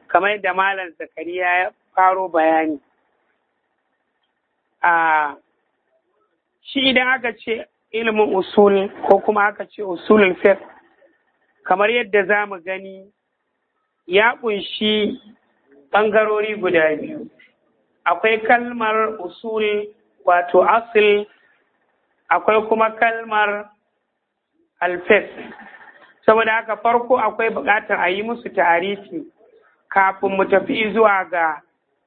kamar yadda malam zakariya ya faro bayani a shi idan aka ce ilimin usul ko kuma aka ce usulul fiqh kamar yadda za mu gani ya ƙunshi ɓangarori guda biyu akwai kalmar usul wato asil akwai kuma kalmar alfes saboda haka farko akwai buƙatar a yi musu tarifi kafin mu tafi zuwa ga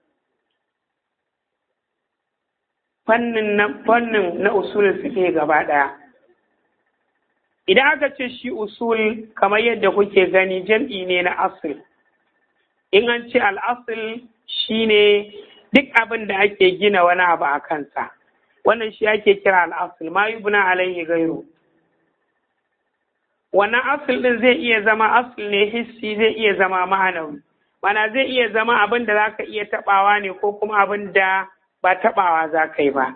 fannin na fannin na usulul fiqh gaba ɗaya idan aka ce shi usul kamar yadda kuke gani jam'i ne na asil in an ce al'asil shine duk abin da ake gina wani abu a kansa wannan shi ake kira al'asil ma yubna alayhi gairu wannan asil din zai iya zama asil ne hissi zai iya zama ma'anawi mana zai iya zama abin da za ka iya taɓawa ne ko kuma abin da ba taɓawa za ka yi ba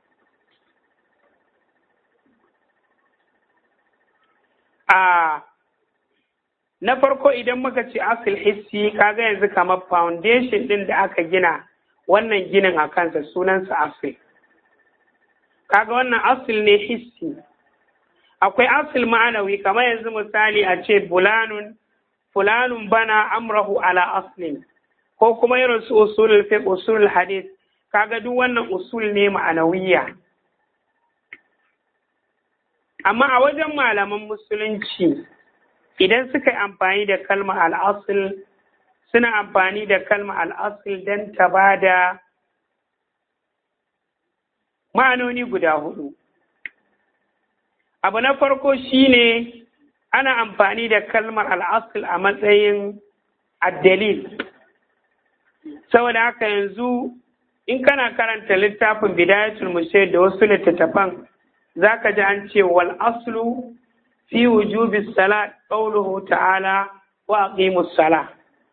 a na farko idan muka ce asil hissi kaga yanzu kamar foundation din da aka gina wannan ginin a kansa sunansa asil kaga wannan asil ne hissi akwai asil ma'anawi kamar yanzu misali a ce bulanun fulanun bana amrahu ala aslin ko kuma irin su usulul fiqh usulul hadith kaga duk wannan usul ne ma'anawiya amma a wajen malaman musulunci idan suka yi amfani da kalma al'asul suna amfani da kalma al'asul don ta ba da ma'anoni guda hudu abu na farko shine ana amfani da kalmar al'asul a matsayin addalil saboda haka yanzu in kana karanta littafin bidayatul musayyid da wasu littattafan zaka ji an ce wal aslu fi wujubi salat qawluhu ta'ala wa aqimus sala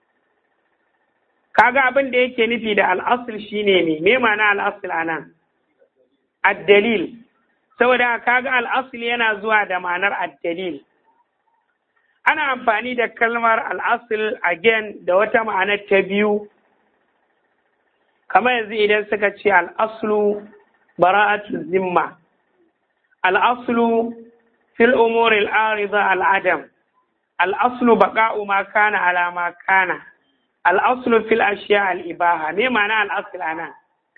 kaga abin da yake nufi da al-asl shine me me ma'ana al-asl anan ad-dalil saboda kaga al-asl yana zuwa da ma'anar ad-dalil ana amfani da kalmar al-asl again da wata ma'anar ta biyu kamar yanzu idan suka ce al-aslu bara'atu zimma al-aslu fil umuri al-arida al-adam al-aslu baqa'u ma kana ala ma kana al-aslu fil ashiya al-ibaha me ma'ana al-asl anan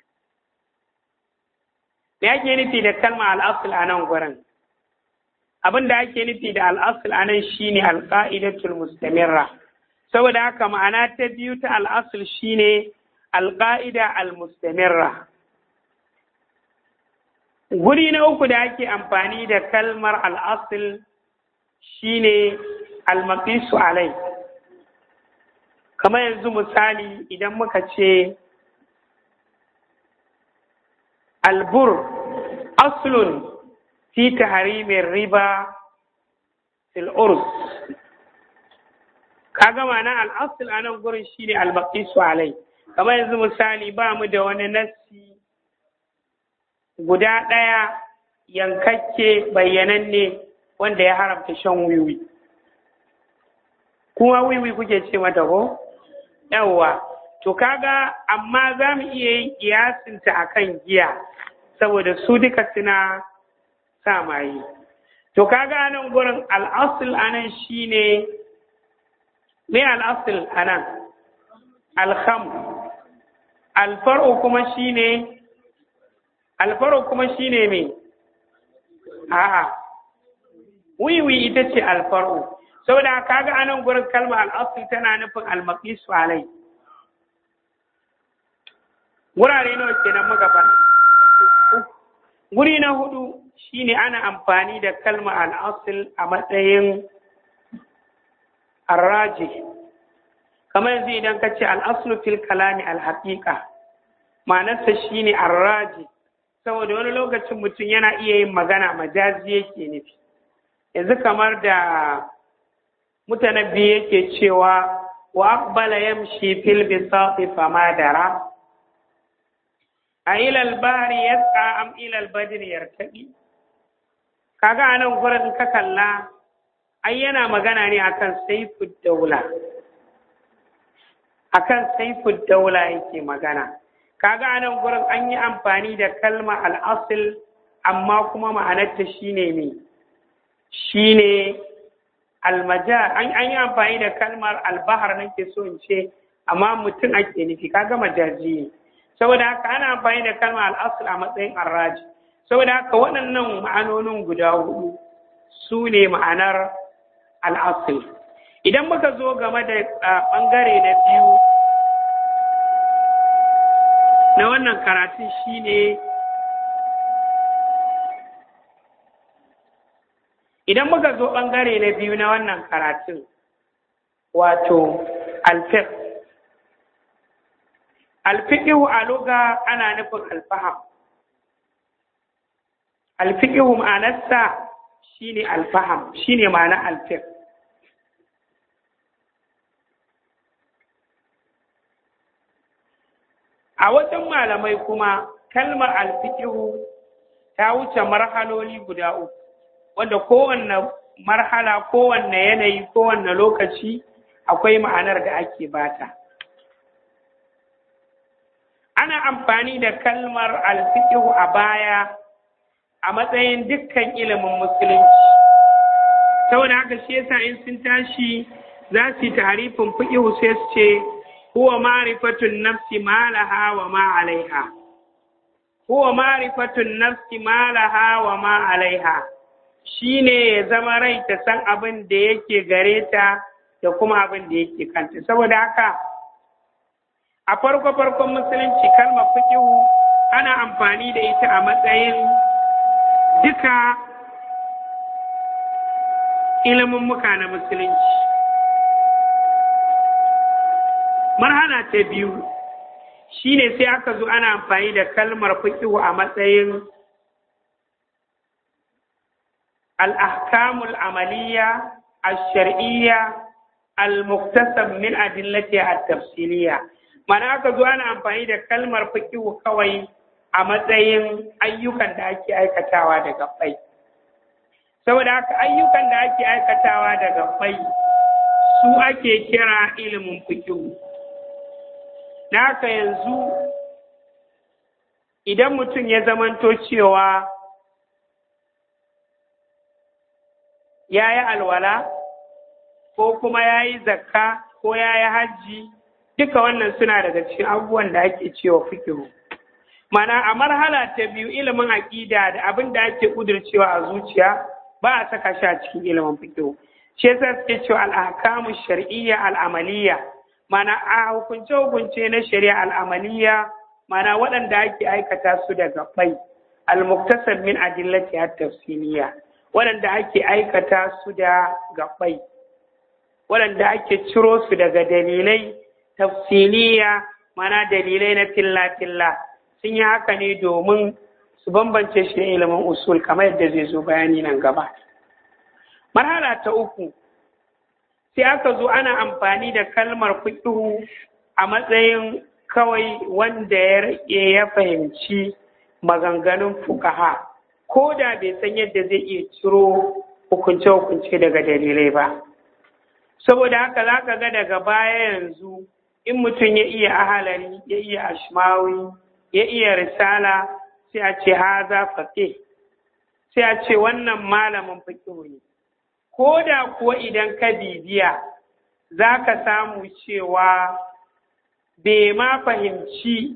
me ake nufi da kalma al-asl anan gurin abin da ake nufi da al-asl anan shine al-qa'idatul mustamirra saboda haka ma'ana ta biyu ta al-asl shine al-qa'ida al-mustamirra Guri na uku da ake amfani da kalmar al'asil shi ne almakisu alai. Kamar yanzu misali idan muka ce albur aslun fi tahrimin riba fil urs. Kaga mana al'asil a nan gurin shi ne almakisu alai. Kamar yanzu misali ba mu da wani nassi guda ɗaya yankakke bayyananne wanda ya haramta shan wiwi. Kuma wiwi kuke ce mata ko? Yawwa, to kaga amma za mu iya yin kiyasinta a kan giya, saboda su duka suna sa maye. To kaga nan gurin al'asul anan shi ne, me al'asul anan? Alham. Alfar'u kuma shi ne alfaro kuma shine me a'a wiwi ita ce alfaro saboda kaga anan gurin kalma al'asul tana nufin almaqisu alai wurare nawa kenan muka fara guri na hudu shine ana amfani da kalma al'asul a matsayin arraji kamar yanzu idan ka ce al'aslu fil kalami al-haqiqa ma'anarsa shine arraji saboda wani lokacin mutum yana iya yin magana majazi yake nufi yanzu kamar da mutanabbi yake cewa wa aqbala yamshi fil bisati fama dara a ilal bahri yasqa am ilal badri yartaqi kaga anan gurin ka kalla ai yana magana ne akan saifud daula akan saifud daula yake magana kaga anan gurin an yi amfani da kalma al'asil amma kuma ma'anarta shine ne shine almajar an yi amfani da kalmar albahar nake so in ce amma mutum ake nufi kaga majaji ne saboda haka ana amfani da kalmar al'asul a matsayin arraji saboda haka waɗannan ma'anonin guda hudu su ne ma'anar al'asul idan muka zo game da ɓangare na biyu na wannan karatun shine idan muka zo ɓangare na biyu na wannan karatun wato alfiq alfiqihu a luga ana nufin alfaham alfiqihu ma'anarsa shine alfaham shine ma'ana alfiq a wajen malamai kuma kalmar alfiqihu ta wuce marhaloli guda uku wanda kowanne marhala kowanne yanayi kowanne lokaci akwai ma'anar da ake bata ana amfani da kalmar alfiqihu a baya a matsayin dukkan ilimin musulunci saboda haka shi yasa in sun tashi za su yi tarifin fiqihu sai su ce huwa ma'rifatun nafsi ma laha wa ma alaiha huwa ma'rifatun nafsi ma laha wa ma alaiha shine ya zama rai ta san abin da yake gare ta da kuma abin da yake kanta saboda haka a farko farkon musulunci kalmar fiqihu ana amfani da ita a matsayin duka ilimin muka na musulunci marhala ta biyu shine sai aka zo ana amfani da kalmar fiqihu a matsayin al-ahkamul amaliya al-shar'iyya al-muktasab min adillatiha at-tafsiliyya mana aka zo ana amfani da kalmar fiqihu kawai a matsayin ayyukan da ake aikatawa da gabbai saboda haka ayyukan da ake aikatawa da gabbai su ake kira ilimin fiqihu da haka yanzu idan mutum ya zamanto cewa ya yi alwala ko kuma ya yi zakka ko ya yi hajji duka wannan suna daga cikin abubuwan da ake cewa fikihu mana a marhala ta biyu ilimin aƙida da abin da ake ƙudurcewa a zuciya ba a saka shi a cikin ilimin fikihu shi yasa suke cewa al'akamu shar'iyya al'amaliya mana a hukunce hukunce na shari'a al'amaliya mana waɗanda ake aikata su da gabai al-muktasab min adillati at-tafsiliya waɗanda ake aikata su da gabai waɗanda ake ciro su daga dalilai tafsiliya mana dalilai na filla-filla sun yi haka ne domin su bambance shi da ilimin usul kamar yadda zai zo bayani nan gaba. Marhala ta uku sai aka zo ana amfani da kalmar fiƙihu a matsayin kawai wanda ya rike ya fahimci maganganun fukaha ko da bai san yadda zai iya ciro hukunce-hukunce daga dalilai ba. Saboda haka za ka ga daga baya yanzu in mutum ya iya ahalari ya iya ashmawi ya iya risala sai a ce haza faƙe sai a ce wannan malamin fiƙihu ne ko da kuwa idan ka bibiya za ka samu cewa bai ma fahimci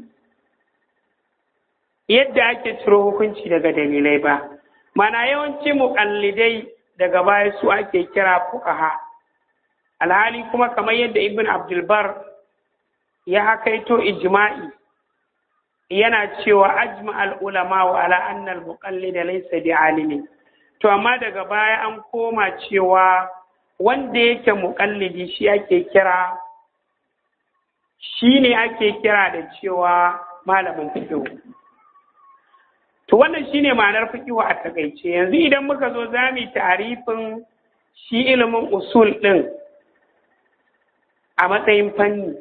yadda ake ciro hukunci daga dalilai ba mana yawanci muƙallidai daga baya su ake kira fukaha alhali kuma kamar yadda ibn abdulbar ya hakaito ijma'i yana cewa ajma al'ulama wa ala annal muqallida laysa bi alimin to amma daga baya an koma cewa wanda yake muqallidi shi ake kira shi ne ake kira da cewa malamin fiqh to wannan shine ma'anar fiqh a takaice yanzu idan muka zo za mu tarifin shi ilimin usul din a matsayin fanni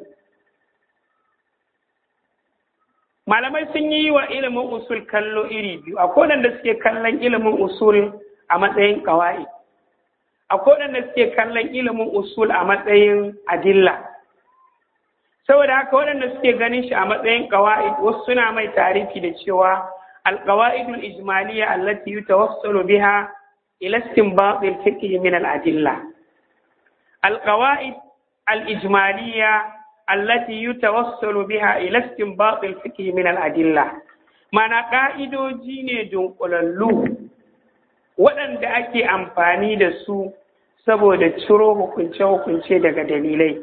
malamai sun yi wa ilimin usul kallo iri biyu akwai da suke kallon ilimin usul a matsayin kawai akwai da suke kallon ilimin usul a matsayin adilla saboda haka waɗanda suke ganin shi a matsayin ƙawa'id wasu suna mai tarifi da cewa alƙawa'idul ijmaliyya allati yutawassalu biha ila istinbat al-fiqh min al-adilla alqawa'id al-ijmaliyya allati yutawassalu biha ila istinbat al-fiqh min al-adilla mana ka'idoji ne dunkulallu waɗanda ake amfani da su saboda ciro hukunce-hukunce daga dalilai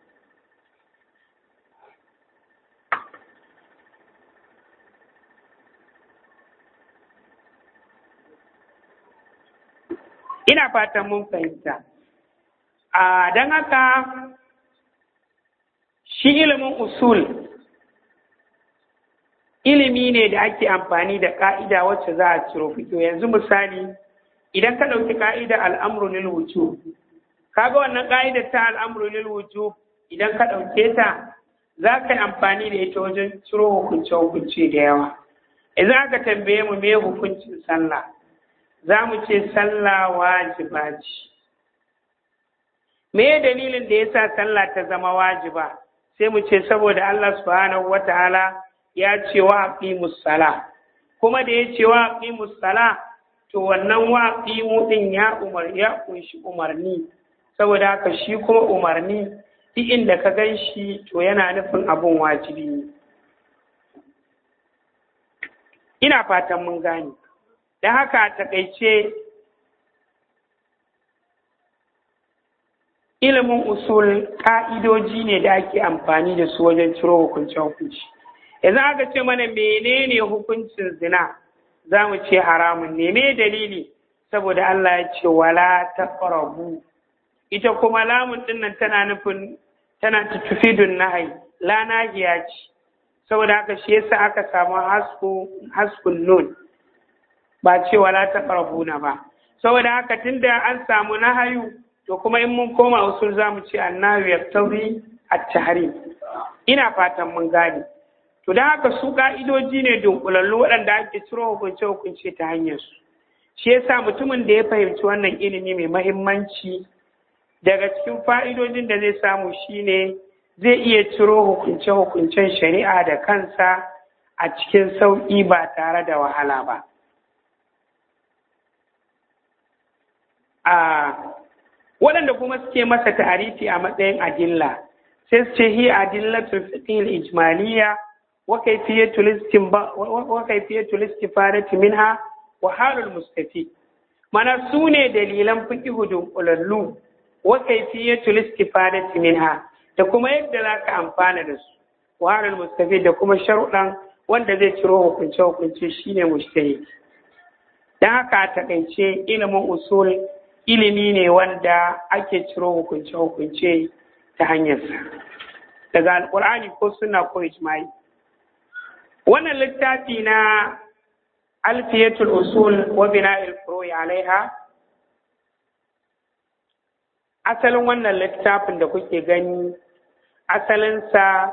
ina fatan mun fahimta a don haka shi ilimin usul ilimi ne da ake amfani da ka'ida wacce za a ciro fito yanzu misali idan ka ɗauki ka'ida al'amru lil wujub kaga wannan ka'idar ta al'amru lil wujub idan ka ɗauke ta za ka yi amfani da ita wajen ciro hukunce hukunce da yawa idan aka tambaye mu me hukuncin sallah za mu ce sallah wajiba ce me dalilin da yasa sallah ta zama wajiba sai mu ce saboda Allah subhanahu wataala ya ce wa aqimus sala kuma da ya ce wa aqimus sala to wannan wa aqimu din ya umar ya kunshi umarni saboda haka shi kuma umarni duk inda ka gan shi to yana nufin abun wajibi ne ina fatan mun gane da haka a takaice ilimin usul ƙa'idoji ne da ake amfani da su wajen ciro hukunce hukunci yanzu aka ce mana menene hukuncin zina za mu ce haramun ne me dalili saboda Allah ya ce wala taqrabu ita kuma lamun dinnan tana nufin tana tufidun nahai la nahiya ce saboda haka shi yasa aka samu hasku haskun nun ba ce wala taqrabuna ba saboda haka tunda an samu nahayu to kuma in mun koma usul za mu ce annahu yaktabi at-tahrim ina fatan mun gane to da haka su ka'idoji ne dunkulallu waɗanda ake ciro hukunce hukunce ta hanyar su shi yasa mutumin da ya fahimci wannan ilimi mai mahimmanci daga cikin fa'idojin da zai samu shine zai iya ciro hukunce hukuncen shari'a da kansa a cikin sauƙi ba tare da wahala ba a waɗanda kuma suke masa ta'arifi a matsayin adilla sai su ce hi adillatul fiqh ijmaliya wa kayfiyatul istinba wa kayfiyatul istifadati minha wa halul mustafi mana su ne dalilan fiqh dunkulallu wa kayfiyatul istifadati minha da kuma yadda za ka amfana da su wa halul mustafi da kuma sharuɗan wanda zai ciro hukunce hukunce shine mujtahid dan haka a takaice ilimin usul ilimi ne wanda ake ciro hukunce-hukunce ta hanyarsa daga alkur'ani ko suna ko ijma'i wannan littafi na alfiyatul usul wa bina'il furu'i alaiha asalin wannan littafin da kuke gani asalinsa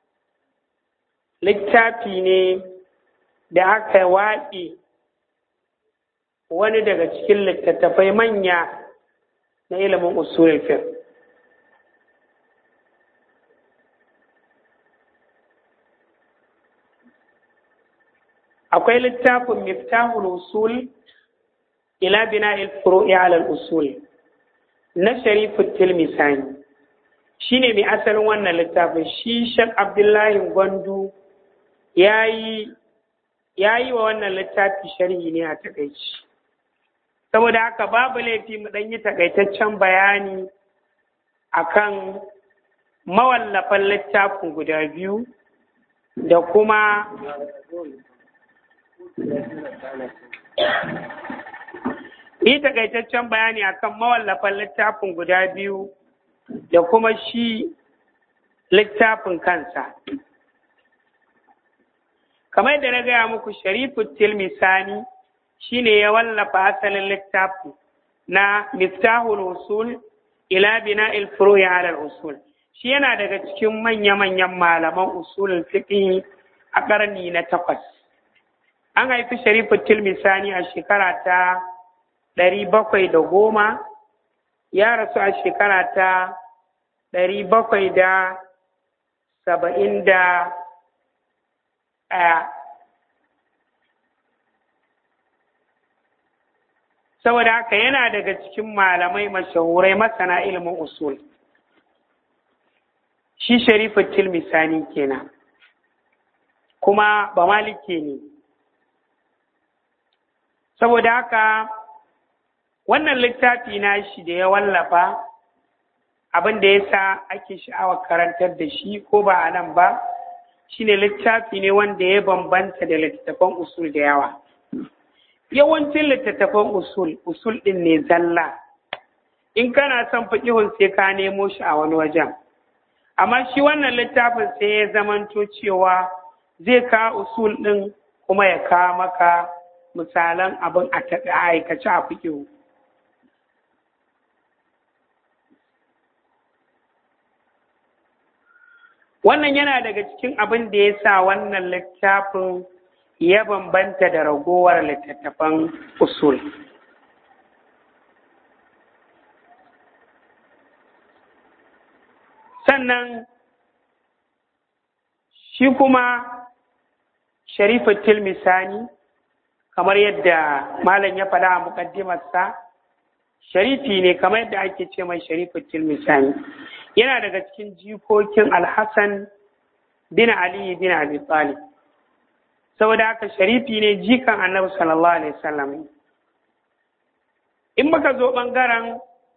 littafi ne da aka waƙe wani daga cikin littattafai manya na ilimin usulul fiqh akwai littafin miftahul usul ila bina'il furu'i ala usul na sharifu tilmisani shine mai asalin wannan littafin shi shek abdullahi gwandu ya yi wa wannan littafi sharhi ne a takaici saboda haka babu laifi mu ɗan yi takaitaccen bayani akan mawallafan littafin guda biyu da kuma yi takaitaccen bayani akan mawallafan littafin guda biyu da kuma shi littafin kansa kamar da na gaya muku sharifu tilmisani shine ya wallafa asalin littafi na miftahul usul ila bina'il furu'i ala usul shi yana daga cikin manya-manyan malaman usulul fiqh a ƙarni na takwas an haifi sharifu tilmisani a shekara ta ɗari bakwai da goma ya rasu a shekara ta ɗari bakwai da saba'in da ɗaya saboda haka yana daga cikin malamai mashahurai masana ilimin usul shi sharifin tilmisani kenan kuma ba malike ne saboda haka wannan littafi na shi da ya wallafa abin da ya sa ake sha'awar karantar da shi ko ba a nan ba shine littafi ne wanda ya bambanta da littattafan usul da yawa yawancin littattafan usul usul ɗin ne zalla in kana son fiƙihun sai ka nemo shi a wani wajen amma shi wannan littafin sai ya zamanto cewa zai ka usul ɗin kuma ya kawo maka misalan abin a aikace a fiƙihu wannan yana daga cikin abin da ya sa wannan littafin ya bambanta da ragowar littattafan usul sannan shi kuma sharifatul misani kamar yadda malam ya faɗa a muƙaddimarsa sharifi ne kamar yadda ake ce mai sharifatul misani yana daga cikin jikokin alhassan bin ali bin abi talib saboda haka sharifi ne jikan annabi sallallahu alaihi wasallam in muka zo ɓangaren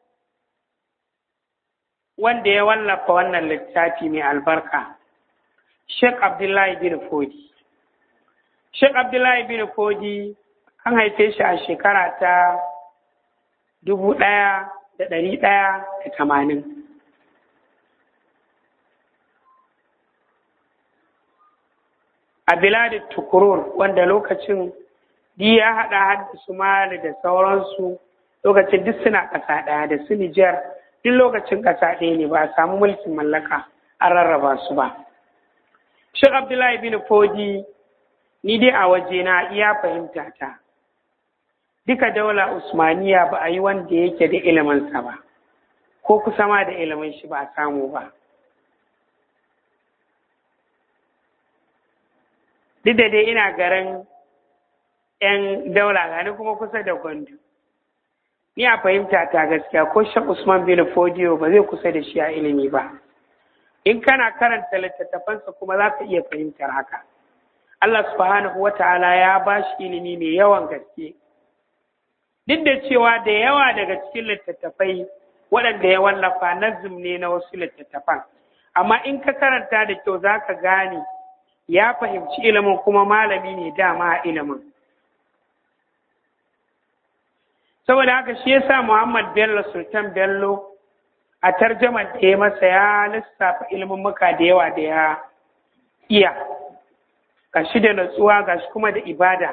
wanda ya wallafa wannan littafi mai albarka Sheikh Abdullahi bin Fodi. Sheikh Abdullahi bin Fodi an haife shi a shekara ta dubu ɗaya da ɗari ɗaya da tamanin. A biladin Tukurur wanda lokacin di ya haɗa hadda Mali da sauransu lokacin duk suna ƙasa ɗaya da su Nijar duk lokacin ƙasa ɗaya ne ba a samu mulkin mallaka an rarraba su ba. Sheikh Abdullahi bin Fodi ni dai a waje na iya fahimta ta. Duka daula Usmaniya ba a yi wanda yake da iliminsa ba, ko kusa ma da ilimin shi ba a samu ba. Duk da dai ina garin ‘yan daula gani kuma kusa da gwandu. Ni a fahimta ta gaskiya ko Sheikh Usman bin Fodiyo ba zai kusa da shi a ilimi ba. in kana karanta littattafansa kuma za ka iya fahimtar haka Allah subhanahu wa ta'ala ya ba shi ilimi mai yawan gaske duk da cewa da yawa daga cikin littattafai waɗanda ya wallafa nazum ne na wasu littattafan amma in ka karanta da kyau za ka gane ya fahimci ilimin kuma malami ne dama a ilimin saboda haka shi yasa Muhammad Bello Sultan Bello a tarjamar da ya masa ya lissafa muka da yawa da ya iya gashi da natsuwa gashi kuma da ibada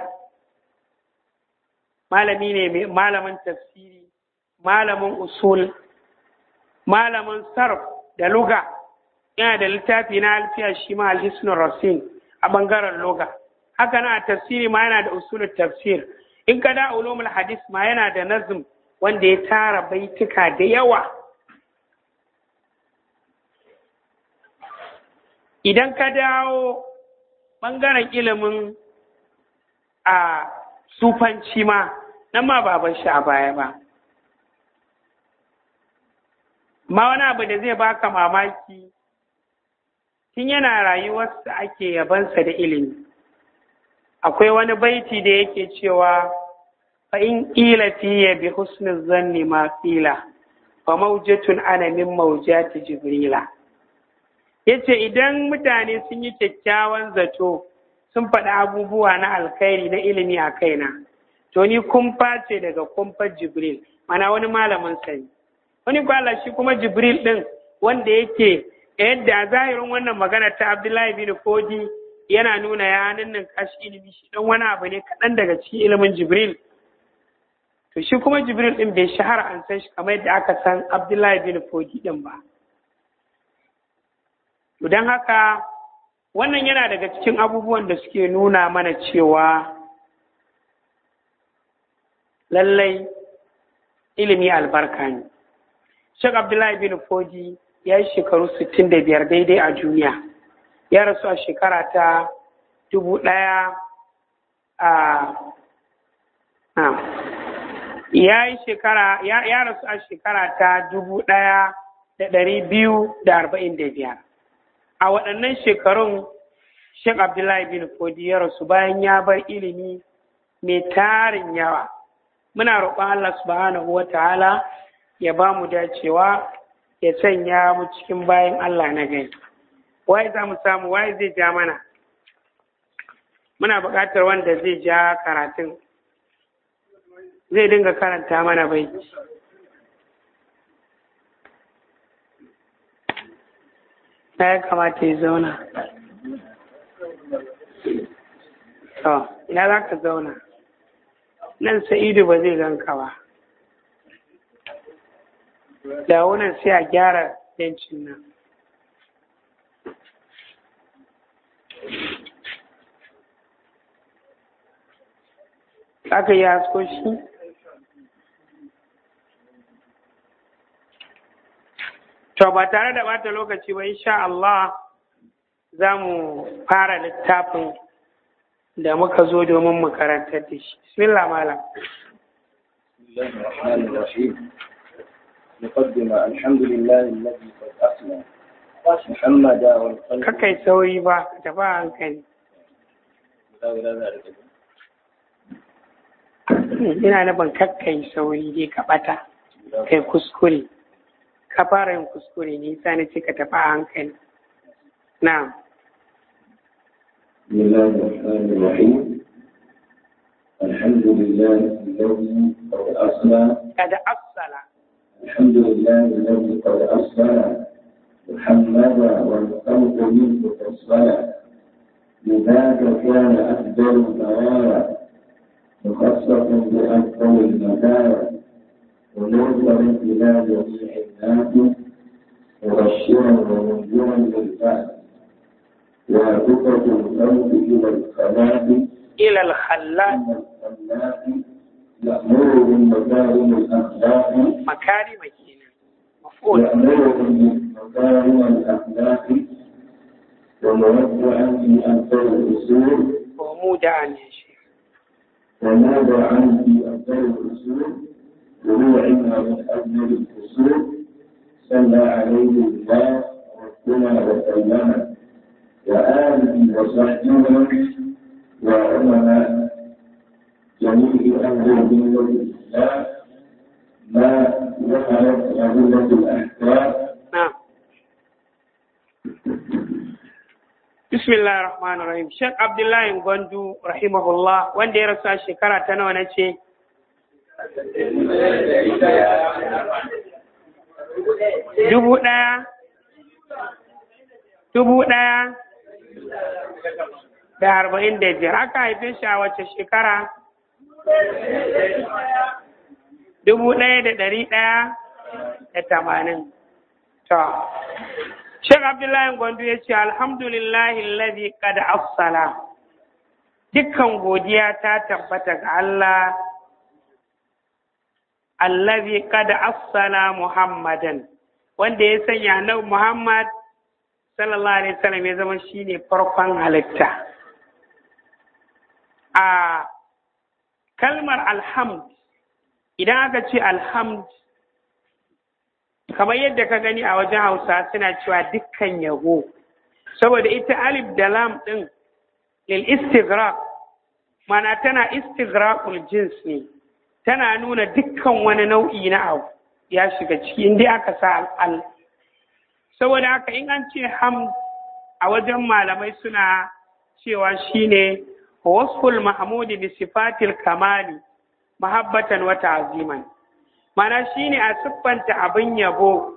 malami ne malamin tafsiri malamin usul malamin sarf da luga yana da littafi na alfiya shi ma alhisnul rasin a bangaren luga haka na tafsiri ma yana da usulul tafsir in ka da ulumul hadis ma yana da nazm wanda ya tara baituka da yawa idan ka dawo ɓangaren ilimin a sufanci ma nan ma ba shi a baya ba ma wani abu da zai baka mamaki tun yana rayuwarsa ake yabansa da ilimi akwai wani baiti da yake cewa fa in ƙila fiye bi husnin zanni ma ƙila fa maujatun ana min maujati jibrila ya ce idan mutane sun yi kyakkyawan zato sun faɗi abubuwa na alkhairi na ilimi a kaina to ni kumfa ce daga kumfar jibril mana wani malamin sani wani kwala shi kuma jibril ɗin wanda yake yadda a zahirin wannan magana ta abdullahi bin fodi yana nuna ya nan kashi ilimi shi ɗan wani abu ne kaɗan daga cikin ilimin jibril to shi kuma jibril ɗin bai shahara an san shi kamar yadda aka san abdullahi bin fodi ɗin ba don haka wannan yana daga cikin abubuwan da suke nuna mana cewa lallai ilimi albarka ne Sheikh Abdullahi bin Fodi ya yi shekaru 65 daidai a duniya ya rasu a shekara ta dubu ɗaya a ya yi shekara ya rasu a shekara ta dubu ɗaya da ɗari biyu da arba'in da biyar a waɗannan shekarun Sheikh Abdullahi bin Fodi ya rasu bayan ya bar ilimi mai tarin yawa muna roƙon Allah subhanahu wa ta'ala ya ba mu dacewa ya sanya mu cikin bayan Allah na gani waye za mu samu waye zai ja mana muna buƙatar wanda zai ja karatun zai dinga karanta mana bai na ya kamata ya zauna to ina za ka zauna nan sa'idu ba zai ganka ba da wunan sai a gyara bencin nan aka yi hasko shi to ba tare da bata lokaci ba insha Allah za mu fara littafin da muka zo domin mu karantar da shi bismillah malam بسم الله الرحمن الرحيم مقدمة الحمد لله الذي قد أسلم محمد والخلق kakai sauri ba ka tafi a hankali ina nufin kakkai sauri dai ka bata kai kuskure ka fara yin kuskure ne sa na ce ka tafi a hankali na بسم الله الرحمن الرحيم الحمد لله الذي قد أسلم kada afsala الحمد لله الذي قد أسلم محمدا والخلق منه فصلا لذاك كان أفضل البرايا مخصص بأفضل المدايا ونوصل إلى جميع الناس مبشرا ومنذرا للبعث وعدة الخلق إلى الخلاق ila al-khallaq أن الخلاق يأمر بمكارم الأخلاق makarima kenan maf'ul يأمرهم بمكارم الأخلاق وموضعا في أفضل الأصول wa muda'an ya shi وموضعا في أفضل الأصول وروعها من أجمل الأصول صلى عليه الله ربنا وسلم وآله وصحبه وعلماء جميع أهل الملة الإسلام ما ظهرت أدلة الأحكام na Bismillah ar-Rahman rahim Sheikh Abdullahi Gwandu rahimahullah wanda ya rasu a shekara ta nawa na ce dubu ɗaya dubu ɗaya da arba'in da biyar aka haife shi a wace shekara dubu ɗaya da ɗari ɗaya da tamanin to Sheikh Abdullahi Gwandu ya ce alhamdulillahi alladhi qad afsala dukkan godiya ta tabbata ga Allah allazi qad afsala Muhammadan wanda ya sanya annabi Muhammad sallallahu alaihi wasallam ya zama shine farkon halitta a kalmar alhamd idan aka ce alhamd kamar yadda ka gani a wajen hausa suna cewa dukkan yabo saboda ita alif da lam ɗin lil istighraq mana tana istighraqul jins ne tana nuna dukkan wani nau'i na abu ya shiga ciki inda aka sa al saboda haka in an ce ham a wajen malamai suna cewa shine wasful mahmudi bi sifatil kamali mahabbatan wa ta'ziman mana shine a siffanta abin yabo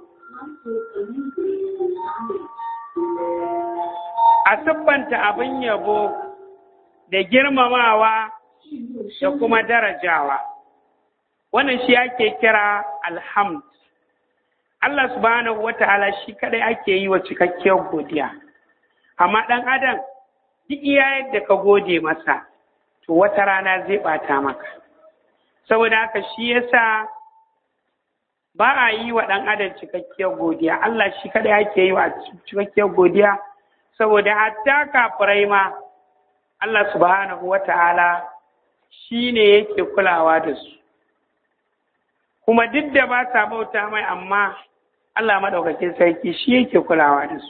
a siffanta abin yabo da girmamawa da kuma darajawa wannan shi ake kira alhamd Allah subhanahu wa ta'ala shi kadai ake yi wa cikakkiyar godiya amma ɗan adam duk iya yadda ka gode masa to wata rana zai ɓata maka saboda haka shi yasa ba a yi wa ɗan adam cikakkiyar godiya Allah shi kaɗai ake yi wa cikakkiyar godiya saboda hatta kafirai ma Allah subhanahu wa ta'ala shi ne yake kulawa da su kuma duk da ba sa bauta mai amma Allah maɗaukakin sarki shi yake kulawa da su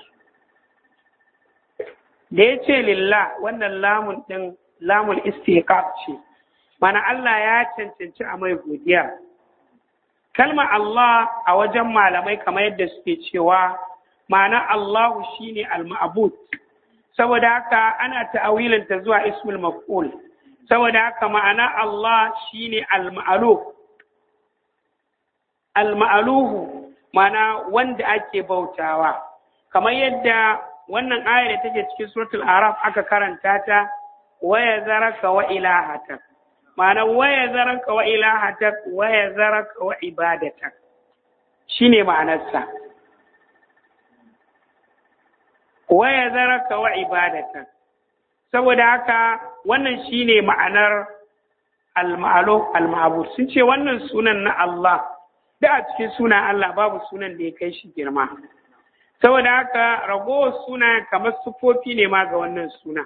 da ya ce lillah wannan lamun ɗin lamun istiqaq ce mana Allah ya cancanci a mai godiya kalma Allah a wajen malamai kamar yadda suke cewa ma'ana Allahu shine al-ma'bud saboda haka ana ta'awilinta zuwa ismul maf'ul saboda haka ma'ana Allah shine al-ma'luh al-ma'luhu ma'ana wanda ake bautawa kamar yadda wannan ayar da take cikin suratul araf aka karanta ta waya zaraka wa ilahatak ma'ana waya zaraka wa ilahatak waya zaraka wa ibadatak shine ma'anarsa waya zaraka wa ibadatak saboda haka wannan shine ma'anar al-ma'alu al-ma'bud sun ce wannan sunan na Allah da a cikin sunan Allah babu sunan da ya kai shi girma saboda haka ragowar suna kamar sufofi ne ma ga wannan suna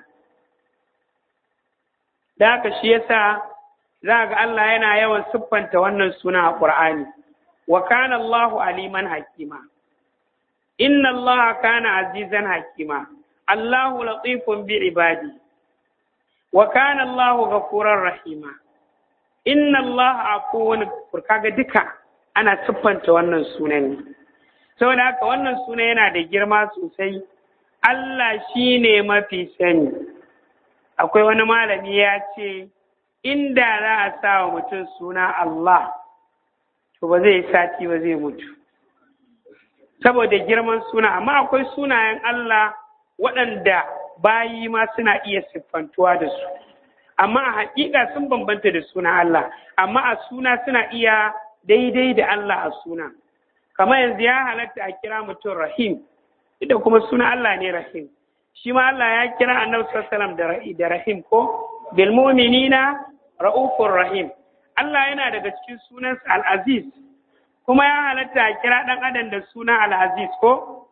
da haka shi yasa za ga Allah yana yawan siffanta wannan suna a Qur'ani wa kana Allahu aliman hakima inna Allah kana azizan hakima Allahu latifun bi ibadi wa kana Allahu ghafurar rahima inna Allah afuwun kaga duka ana siffanta wannan sunan ne saboda haka wannan suna yana da girma sosai Allah shi ne mafi sani akwai wani malami ya ce inda za a sa wa mutum suna Allah to ba zai sati ba zai mutu saboda girman suna amma akwai sunayen Allah waɗanda bayi ma suna iya siffantuwa da su amma a haƙiƙa sun bambanta da suna Allah amma a suna suna iya daidai da Allah a suna kamar yanzu ya halatta a kira mutum rahim da kuma suna Allah ne rahim shi ma Allah ya kira annabi sallallahu alaihi da rahim ko bil mu'minina raufur rahim Allah yana daga cikin sunansa al-aziz kuma ya halatta a kira dan adam da suna al-aziz ko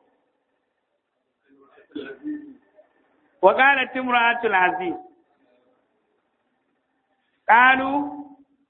wa qalat imra'atul aziz qalu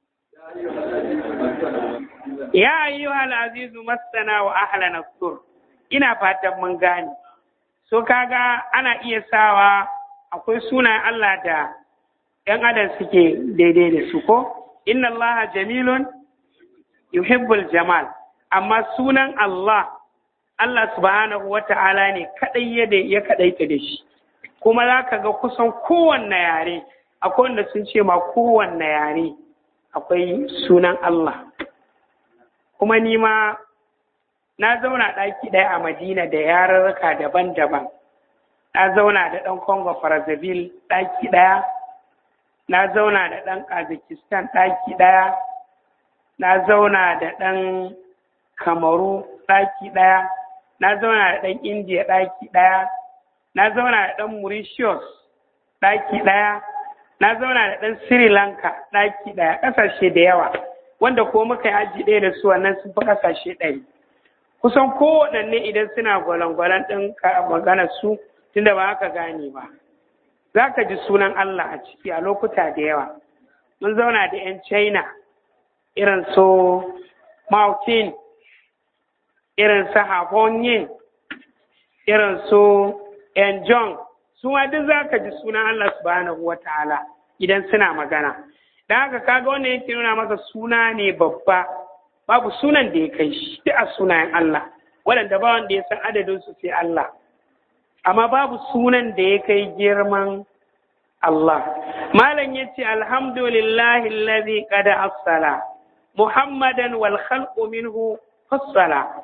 ya ayyuhal azizu masana wa ahlana sur ina fatan mun gane so kaga ana iya sawa akwai sunayen Allah da ‘yan adam suke daidai da su ko inna Allah jamilun yuhibbul jamal amma sunan Allah Allah subhanahu wa ta'ala ne kaɗai ya kaɗaita da shi kuma za ka ga kusan kowanne yare akwai wanda sun ce ma kowanne yare akwai sunan Allah kuma ni ma na zauna ɗaki ɗaya a Madina da yarurruka daban-daban na zauna da ɗan Congo Brazzaville ɗaki ɗaya na zauna da ɗan Kazakhstan ɗaki ɗaya na zauna da ɗan Kamaru ɗaki ɗaya na zauna da ɗan India ɗaki ɗaya na zauna da ɗan Mauritius ɗaki ɗaya na zauna da ɗan Sri Lanka ɗaki ɗaya ƙasashe da yawa wanda ko muka yi aji ɗaya da su wannan sun fi ƙasashe ɗari kusan kowaɗanne idan suna gwalangwalan ɗin magana su tunda ba haka gane ba za ka ji sunan Allah a ciki a lokuta da yawa mun zauna da 'yan China irin su Mautin irin su Hafongyin irin su Enjong su ma duk za ka ji sunan Allah subhanahu wa ta'ala idan suna magana da haka kaga wannan yake nuna maka suna ne babba babu sunan da ya kai shi duk a sunayen Allah waɗanda ba wanda ya san adadin su sai Allah amma babu sunan da ya kai girman Allah malam yace alhamdulillahi allazi qad afsala muhammadan wal khalqu minhu fassala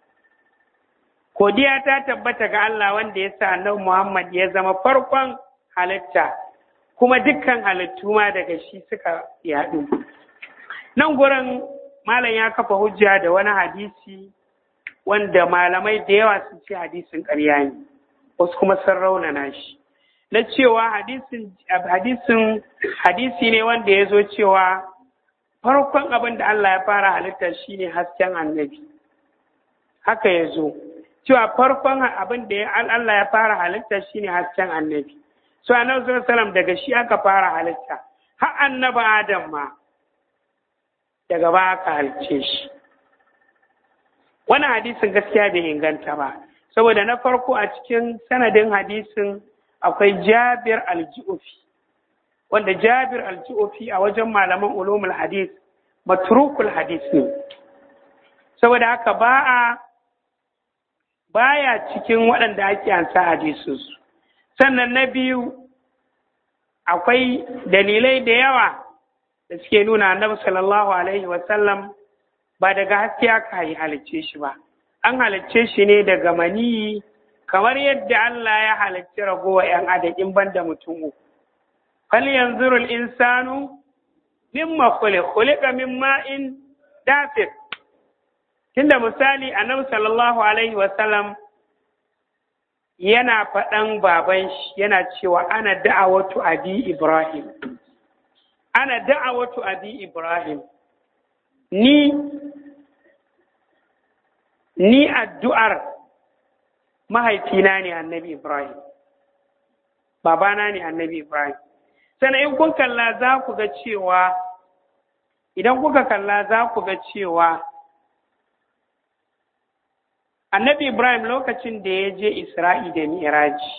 Godiya ta tabbata ga Allah wanda ya sa annabi Muhammad ya zama farkon halitta kuma dukkan halittu ma daga shi suka yaɗu. Nan gurin malam ya kafa hujja da wani hadisi wanda malamai da yawa sun ce hadisin ƙarya ne, wasu kuma sun raunana shi. Na cewa hadisin hadisin hadisi ne wanda ya zo cewa farkon abin da Allah ya fara halitta shine hasken annabi. Haka ya zo. cewa farkon abin da Allah ya fara halitta shine hasken annabi so annabi sallallahu alaihi wasallam daga shi aka fara halitta har annabi adam ma daga ba aka halicce shi wannan hadisin gaskiya bai inganta ba saboda na farko a cikin sanadin hadisin akwai jabir al-ju'fi wanda jabir al-ju'fi a wajen malaman ulumul hadis matrukul hadis ne saboda haka ba a baya cikin waɗanda ake ansa hadisinsu sannan na biyu akwai dalilai da yawa da suke nuna annabi sallallahu alaihi wasallam ba daga haske aka yi halicce shi ba an halicce shi ne daga maniyi kamar yadda Allah ya halicci ragowa ‘yan adakin banda mutum uku. Fal yanzurul insanu mimma khuliq khuliqa min ma'in dafir tunda misali annabi sallallahu alaihi wasallam yana faɗan baban shi yana cewa ana da'awatu abi ibrahim ana da'awatu abi ibrahim ni ni addu'ar mahaifina ne annabi ibrahim babana ne annabi ibrahim sannan in kun kalla za ku ga cewa idan kuka kalla za ku ga cewa annabi ibrahim lokacin da ya je isra'i da mi'raji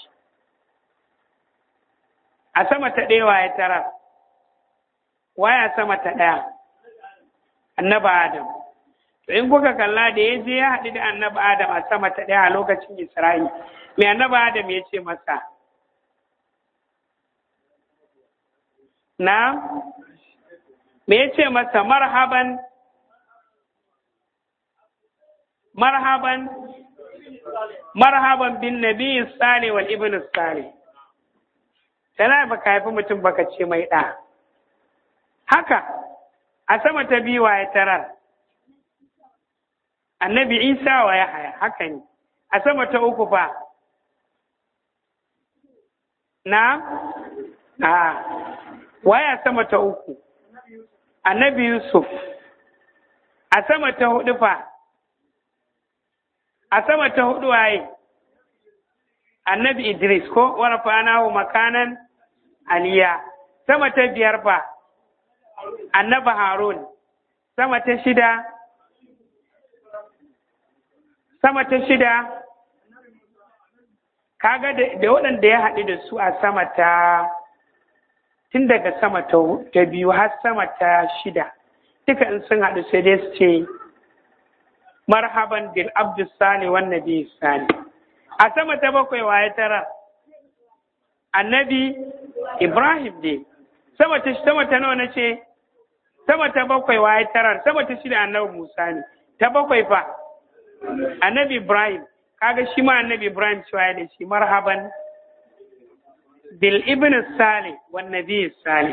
a sama ta ɗaya ya tara waya sama ta ɗaya annaba adam to in kuka kalla da ya je ya haɗu da annaba adam a sama ta ɗaya a lokacin isra'i mai annaba adam ya ce masa na me ya ce masa marhaban marhaban marhaban bin nabi sale wal ibn sale tana baka haifi mutum baka ce mai ɗa haka a sama ta biyu wa ya tarar annabi isa wa ya haya haka ne a sama ta uku fa na a waya sama ta uku annabi yusuf a sama ta hudu fa a sama ta hudu waye annabi idris ko warfanahu makanan aliya sama ta biyar fa annabi harun sama ta shida sama ta shida kaga da waɗanda ya haɗu da su a sama ta tun daga sama ta biyu har sama ta shida duka in sun haɗu sai dai su ce marhaban bil abdus sani wan nabi sani a sama ta bakwai waye tara annabi ibrahim ne sama ta sama ta nawa nace sama ta bakwai waye tara sama ta shida annabi musa ne ta bakwai fa annabi ibrahim kaga shi ma annabi ibrahim cewa da shi marhaban bil ibn salih wan nabi salih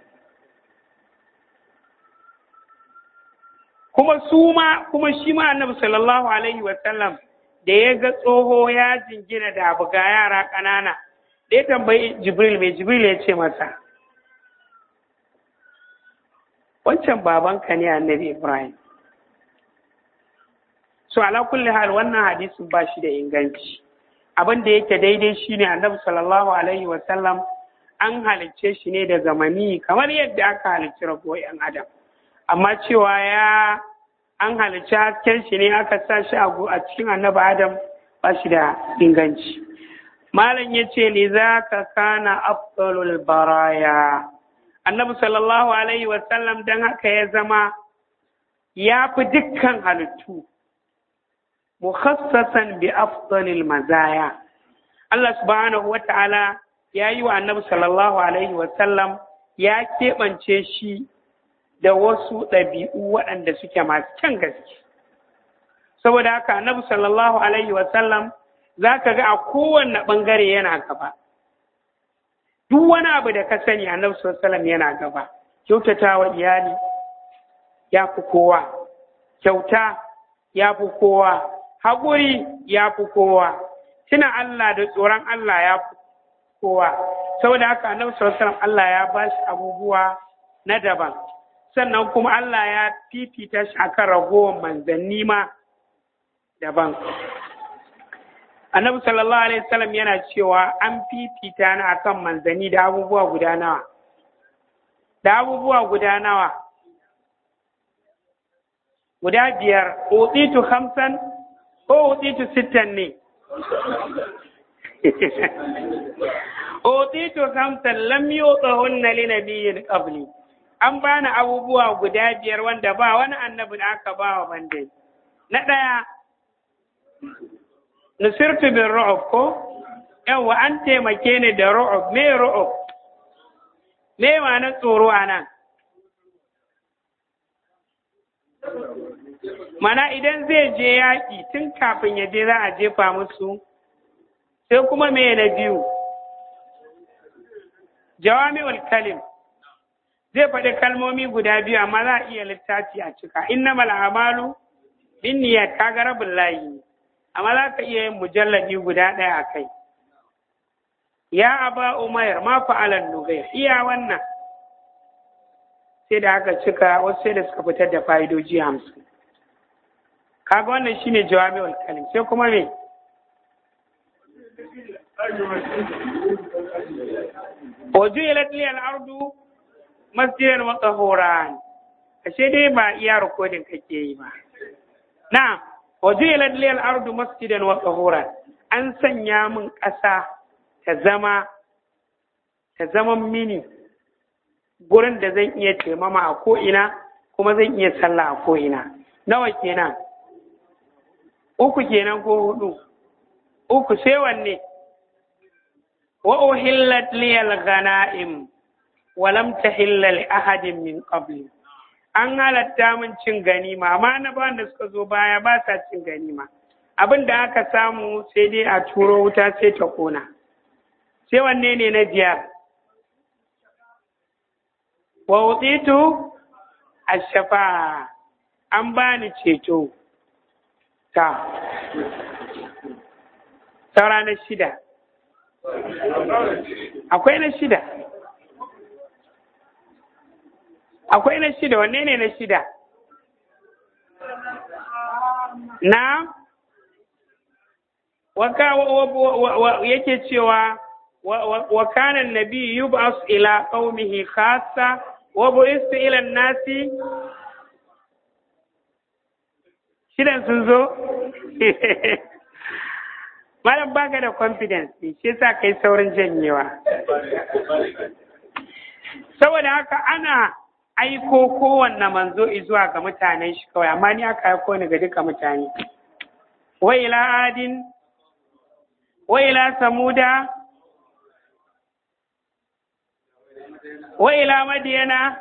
kuma su ma kuma shi ma annabi sallallahu alaihi wa sallam da ya ga tsoho ya jingina da abu ga yara ƙanana da ya tambayi jibril mai jibril ya ce masa wancan babanka ne annabi ibrahim so ala kulli hal wannan hadisin ba shi da inganci abin da yake daidai shine annabi sallallahu alaihi wa sallam an halicce shi ne daga mani kamar yadda aka halicci ragowar yan adam amma cewa ya an halicci hasken shi ne aka sa shi a cikin annabi adam ba shi da inganci malam ya ce li za ka kana afdalul baraya annabi sallallahu alaihi wa sallam dan haka ya zama ya fi dukkan halittu mukhassasan bi afdalil mazaya Allah subhanahu wata'ala ya yi wa annabi sallallahu alaihi wasallam ya keɓance shi da wasu ɗabi'u waɗanda suke masu kyan gaske saboda haka annabi sallallahu alaihi wasallam za ka ga a kowanne ɓangare yana gaba duk wani abu da ka sani annabi sallallahu alaihi wasallam yana gaba kyautata wa iyali ya fi kowa kyauta ya fi kowa haƙuri ya fi kowa tuna Allah da tsoron Allah ya fi kowa saboda haka annabi sallallahu Allah ya ba shi abubuwa na daban sannan kuma Allah ya fifita shi akan ragowar manzanni ma daban annabi sallallahu alaihi wasallam yana cewa an fifita ni akan manzanni da abubuwa guda nawa da abubuwa guda nawa guda biyar utitu hamsan ko utitu sittan ne utitu hamsan lam yutahunna li nabiyyin qabli an bani abubuwa guda biyar wanda ba wani annabi da aka ba wa bandai na ɗaya nusirtu bin ru'ub ko yawa an taimake ni da ru'ub me ru'ub me ma na tsoro a nan mana idan zai je yaƙi tun kafin ya je za a jefa musu sai kuma me na biyu jawami'ul kalim zai faɗi kalmomi guda biyu amma za a iya littafi a cika innamal a'malu binniyat kaga rabin layi ne amma za ka iya yin mujalladi guda ɗaya a kai ya aba umair ma fa'alan nugair iya wannan sai da aka cika wasu sai da suka fitar da fa'idoji hamsin kaga wannan shine jawami'ul kalim sai kuma me wajuilat liyal ardu masjidan wa tahuran ashe dai ba iya rikodin kake yi ba na wajuilat liyal ardu masjidan wa tahuran an sanya min ƙasa ta zama ta zama mini gurin da zan iya taimama a ko'ina kuma zan iya sallah a ko'ina nawa kenan uku kenan ko hudu uku sai wanne wa uhillat liyal ghanaim wa lam tahilla li ahadin min qabli an halatta min cin ganima amma na ba da suka zo baya ba sa cin ganima abin da aka samu sai dai a turo wuta sai ta kona sai wanne ne na biyar wa utitu ashafa an bani ceto ta saura na shida akwai na shida akwai na shida wanne ne na shida na waka yake cewa wa kana nabi yub'as ila qaumihi khassa wa bu'istu ila an-nasi shidan sun zo malam baka da confidence ne shi yasa kai saurin janyewa saboda haka ana aiko kowanne manzo zuwa ga mutanen shi kawai amma ni aka aiko ni ga duka mutane wa ila adin wa ila samuda wa ila madiyana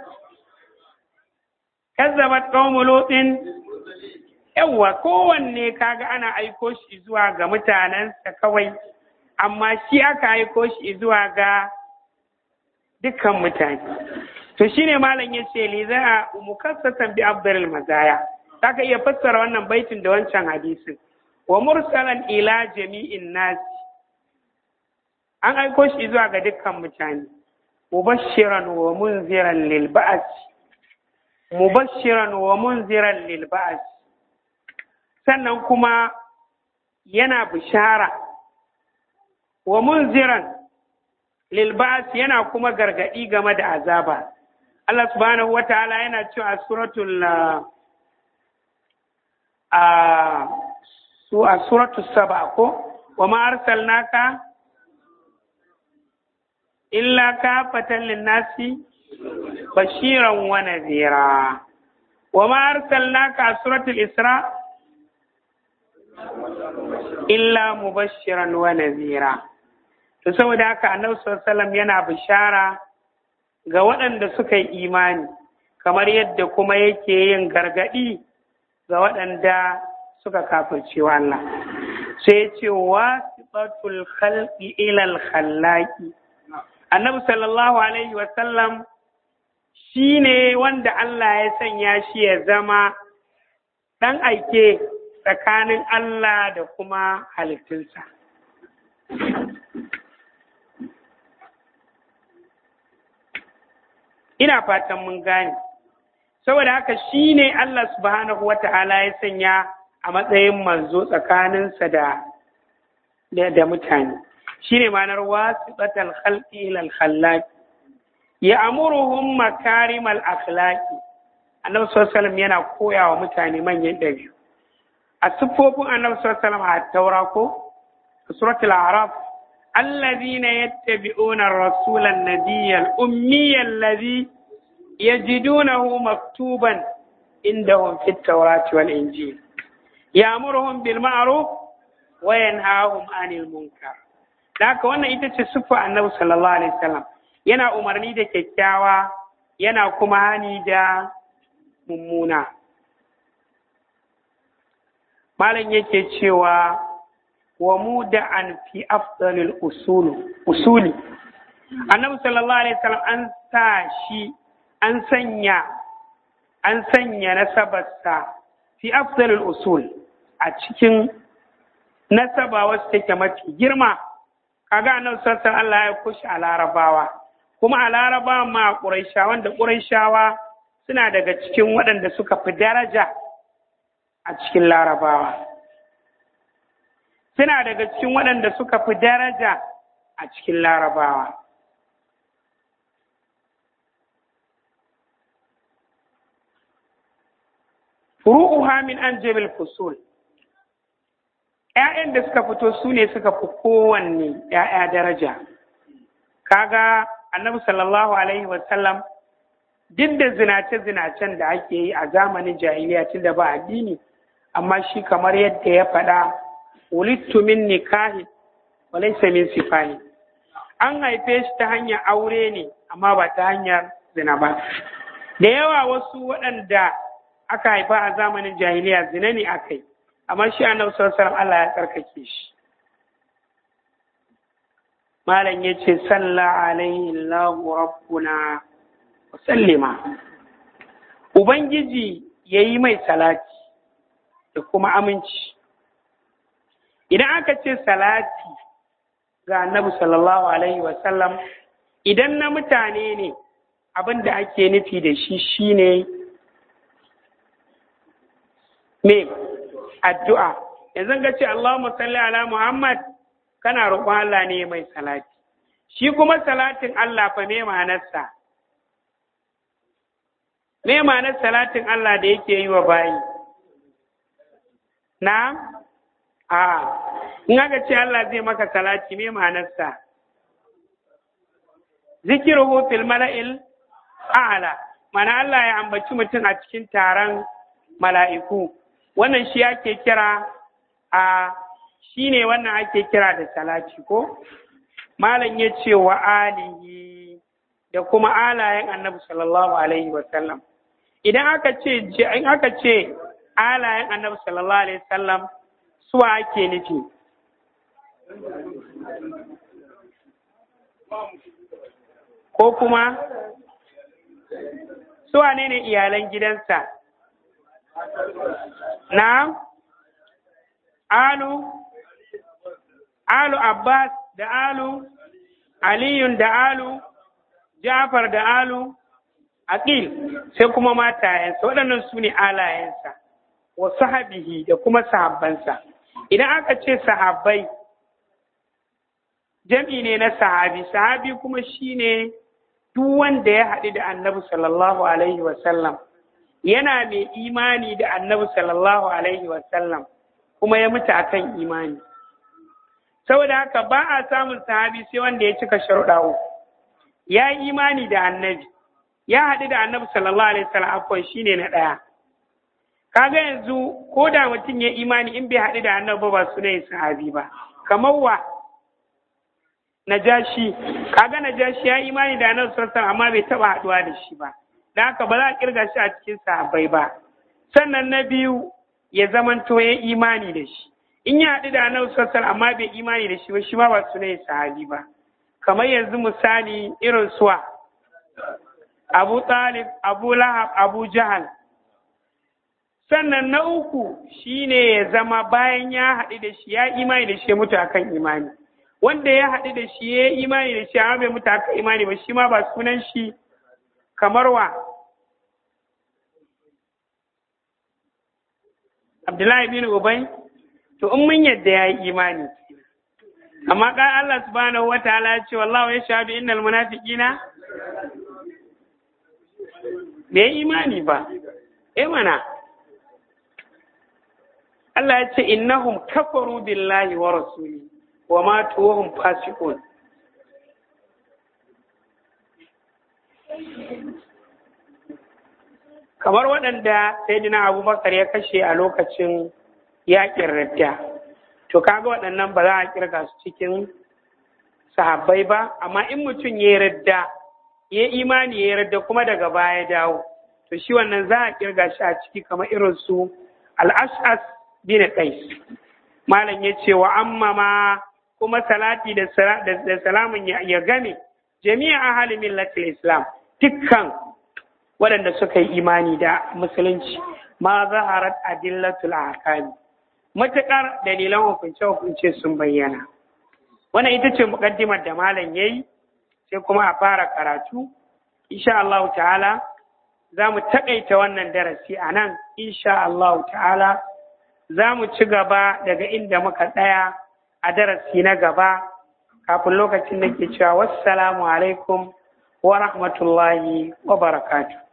kazzabat qaumu lutin yawwa kowanne kaga ana aiko shi zuwa ga mutanensa kawai amma shi aka aiko shi zuwa ga dukkan mutane to shine malam ya ce li za a mukassatan bi abdul mazaya zaka iya fassara wannan baitin da wancan hadisin wa mursalan ila jami'in nas an aiko shi zuwa ga dukkan mutane mubashiran wa munziran lil ba'as mubashiran wa munziran lil ba'as sannan kuma yana bishara wa munziran lilbas yana kuma gargadi game da azaba Allah subhanahu wa ta'ala yana cewa a suratul a su a suratul saba ko wa ma arsalnaka illa kafatan linnasi bashiran wa nadhira wa ma arsalnaka a suratul isra' illa mubashiran wa nazira to saboda haka annabi sallallahu yana bishara ga waɗanda suka yi imani kamar yadda kuma yake yin gargaɗi ga waɗanda suka kafirce wa Allah sai ce wasifatul khalqi ila al khallaqi annabi sallallahu alaihi wa sallam shine wanda Allah ya sanya shi ya zama dan aike tsakanin Allah da kuma halittunsa. Ina fatan mun gane, saboda haka shi ne Allah subhanahu wa ta'ala ya sanya a matsayin manzo tsakaninsa da da, da mutane shine ma'anar wasiqatal khalqi ila al khallaq ya amuruhum makarimal akhlaqi annabi sallallahu alaihi yana koya wa mutane manyan ɗabi'u a siffofin annabi sallallahu alaihi a taura ko suratul araf الذين يتبعون الرسول النبي الأمي الذي يجدونه مكتوبا عندهم في التوراة والإنجيل يأمرهم بالمعروف وينهاهم عن المنكر لك وانا ita صفة النبي صلى الله عليه وسلم yana umarni da kyakkyawa yana kuma hani da mummuna malam yake cewa wa muda'an fi afdalil usulu usuli annabi sallallahu alaihi wasallam an sa shi an sanya an sanya nasabarsa fi afdalil usul a cikin nasaba wasu take mafi girma kaga annabi sallallahu alaihi Allah ya kushi a larabawa kuma a larabawa ma quraisha wanda quraishawa suna daga cikin waɗanda suka fi daraja a cikin larabawa suna daga cikin waɗanda suka fi daraja a cikin larabawa. Furu'uha min an jabil fusul ‘ya'yan da suka fito su ne suka fi kowanne ‘ya'ya daraja. Kaga annabi sallallahu Alaihi wasallam duk da zinace-zinacen da ake yi a zamanin jahiliya tun da ba addini, amma shi kamar yadda ya faɗa wulittu min nikahi wa laysa min sifahi an haife shi ta hanyar aure ne amma ba ta hanyar zina ba da yawa wasu waɗanda aka haifa a zamanin jahiliya zina ne aka yi amma shi annabi sallallahu Allah ya tsarkake shi malam yace salla alaihi Allahu rabbuna wa sallima ubangiji yayi mai salati da kuma aminci idan aka ce salati ga annabi sallallahu alaihi wasallam idan na mutane ne abin da ake nufi da shi shine me addu'a yanzu ga ce Allahumma salli ala Muhammad kana roƙon Allah ne mai salati shi kuma salatin Allah fa me ma'anarsa me ma'anar salatin Allah da yake yi wa bayi na a in aka ce Allah zai maka salati me ma'anarsa zikiruhu fil mala'il a'la mana Allah ya ambaci mutum a cikin taron mala'iku wannan shi ake kira a shi ne wannan ake kira da salati ko malam ya ce wa alihi da kuma alayen annabi sallallahu alaihi wasallam idan aka ce in aka ce alayen annabi sallallahu alaihi wasallam suwa ake nufi ko kuma suwa ne ne iyalan gidansa na alu alu abbas da alu aliyun da alu jafar da alu aqil sai kuma matayensa waɗannan su ne alayensa wa sahabihi da kuma sahabbansa idan aka ce sahabbai jam'i ne na sahabi sahabi kuma shine duk wanda ya haɗu da annabi sallallahu alaihi wasallam yana mai imani da annabi sallallahu alaihi wasallam kuma ya mutu akan imani saboda haka ba a samun sahabi sai wanda ya cika sharuɗa uku ya yi imani da annabi ya haɗu da annabi sallallahu alaihi wasallam akwai shine na ɗaya kaga yanzu ko da mutum ya imani in bai haɗu da annabi ba su ne sahabi ba kamar wa najashi kaga najashi ya imani da annabi sallallahu alaihi amma bai taɓa haɗuwa da shi ba da haka ba za a kirga shi a cikin sahabbai ba sannan na biyu ya zamanto ya imani da shi in ya haɗu da annabi sallallahu amma bai imani da shi ba shi ma ba su ne sahabi ba kamar yanzu misali irin suwa Abu Talib, Abu Lahab, Abu Jahal. Sannan na uku shine ya zama bayan ya haɗu da shi ya imani da shi ya mutu akan imani. Wanda ya haɗu da shi ya imani da shi amma bai mutu akan imani ba shi ma ba sunan shi kamar wa. Abdullahi bin Ubay, to in mun yadda ya yi imani. amma kan Allah subhanahu wataala ya ce wallahu ya shahadu innal munafiqina bai imani ba eh mana Allah ya ce innahum kafaru billahi wa rasuli wa matu wa hum fasiqun kamar waɗanda sayyidina abubakar ya kashe a lokacin yaƙin radda to kaga waɗannan ba za a kirga su cikin sahabbai ba amma in mutum ya radda ya imani ya radda kuma daga baya dawo to shi wannan za a kirga shi a ciki kamar irin su al-ash'as bin qais malam ya ce wa amma ma kuma salati da salamun ya game jami'a ahli millatil islam dukkan waɗanda suka yi imani da musulunci ma zaharat adillatul ahkami matuƙar dalilan hukunce-hukunce sun bayyana wannan ita ce muƙaddimar da malam yayi sai kuma a fara karatu insha Allah ta'ala za mu taƙaita wannan darasi a nan insha Allah ta'ala za mu ci gaba daga inda muka tsaya a darasi na gaba kafin lokacin da ke cewa wassalamu alaikum wa rahmatullahi wa barakatuh